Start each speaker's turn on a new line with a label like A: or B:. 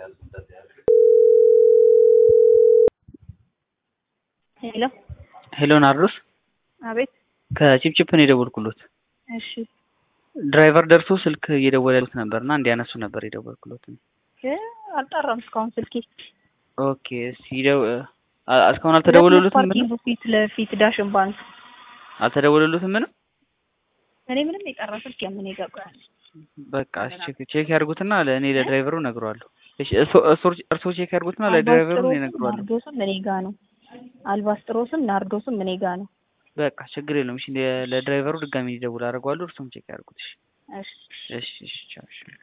A: ሄሎ
B: ሄሎ ናርዶስ
A: አቤት።
B: ከቺፕቺፕ ነው የደወልኩሎት።
A: እሺ
B: ድራይቨር ደርሶ ስልክ እየደወለልክ ነበር እና እንዲያነሱ ነበር የደወልኩሎት።
A: እ አልጠራም እስካሁን ስልኬ።
B: ኦኬ እስኪ ደው- አ- እስካሁን አልተደወለሉትም? ምንም
A: ፓርኪንግ ፊት ለፊት ዳሽን ባንክ።
B: አልተደወለሉትም? ምንም
A: እኔ ምንም የጠራ ስልክ የምን ይገባል?
B: በቃ እሺ፣ ቼክ ቼክ ያድርጉትና ለእኔ ለድራይቨሩ እነግረዋለሁ። እሺ እርሶ- እርሶ- እርሶ ቼክ ያድርጉትና ለድራይቨሩ እኔ እነግረዋለሁ።
A: ናርዶስም እኔ ጋ ነው። አልባስጥሮስም ናርዶስም እኔ ጋ ነው።
B: በቃ ችግር የለውም። እሺ ለ- ለድራይቨሩ ድጋሚ እንዲደውል አደርገዋለሁ። እርሶም ቼክ ያድርጉት። እሺ
A: እሺ
B: እሺ እሺ ቻው እሺ